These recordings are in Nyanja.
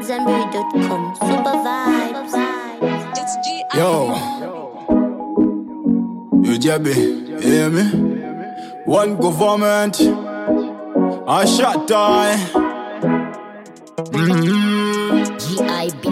AmadZanbury.com. Super vibes. It's G. Yo, you jabby, you hear me? One government, a shot tie. GIB.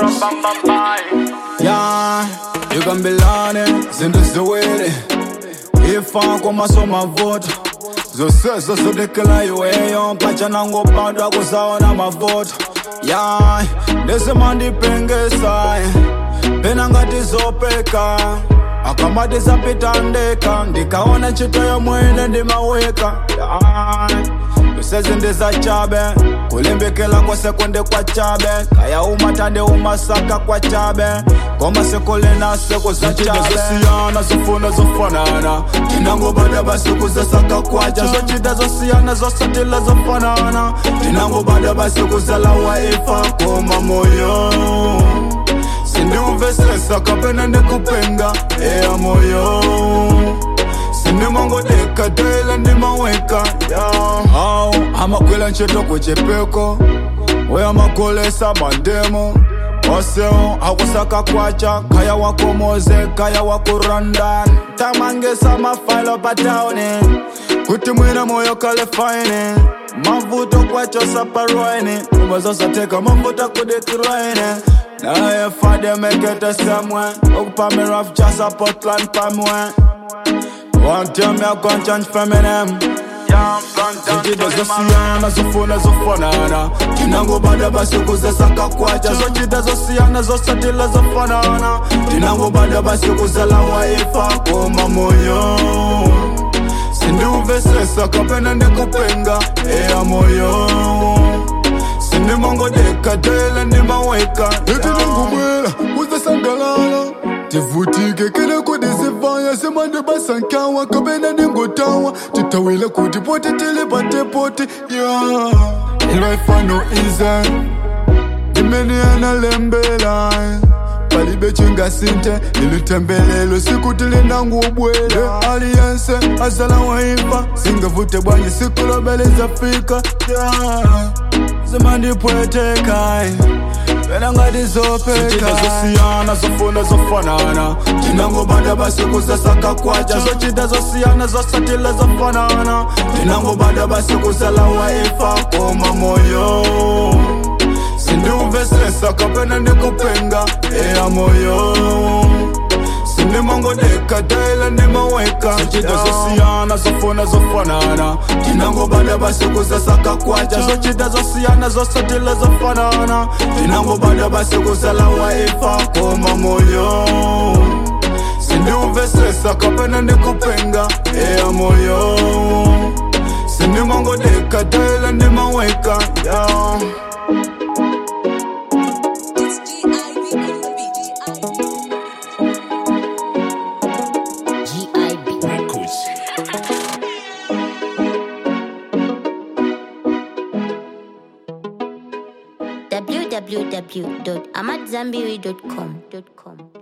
Yeah, you can be learning, zindiziwili ifa kwamasoma voto zose zosodekela iweyo mpacha nangopandwa kusaona mavoto ya ndisimandipengesa pena ngati zopeka akamati zapitandeka ndikaona ntchito yomwene ndimaweka kusezi ndizachabe kulimbikila kwasekunde kwa chabe kaya umatande umasaka kwa chabe koma sekulinase kuzachabe zosiyana zofuna zofanana tinangobada basi kuzasaka kwacha zochita zosiyana zosatila zofanana tinangobada basi kuzala waifa koma moyo sindiumvesesa kapena ndikupenga eya moyo sindimongodeka tela ndimaweka au amakwela ntchito kuchipeko weamakolesa mandemo oseo akusaka kwacha kaya wakomoze kaya wakurandan tamangesa mafailo patauni kuti mwina moyo kale faine mavuto kwacho saparwaini ubazosateka mavuto kudikiraine naye fade mekete semwe okupamiraf jasa portland pamwe wantemya konchanch feminem zintida zosiyana zofuna zofanana tinangobada basi kuzesaka kwacha zochita zosiyana zosatila zofanana tinangobada basi kuzala waifa koma moyo sindiuvesesa kapena ndikupenga eya moyo sindimongodeka tele ndimaweka etinangubwela uzasangalala tivutike kele kudizivaya semande basankawa kabena ningotawa titawile kuti poti tilipate poti ya ilwaifano ize imene analembela palibe chingasinte ilitembelelo siku tilinangubwela aliyense azala waiva singavute bwanyi siku lobelezafika yeah. zimandipwetekai pena ngati zopeka zosiyana zofuna zofanana tinangobada basi kuzasaka kwacha zochita zosiyana zosatila zofanana tinangobada basi kuzala waifa koma moyo sindiumvesesa kapena ndikupenga eya moyo sindimongodeka tela ndimaweka zochita zosiyana zofuna zofanana tinangobada basi kuzasaka kwacha zochita zosiyana zosatila zofanana tinangobada basi kuzala waifa koma moyo sindiumvesesa kapena ndikupenga eya moyo sindimongodeka tela ndimaweka yeah. It's G.I.B. on the beat. GIB. www.amadzanbury.com.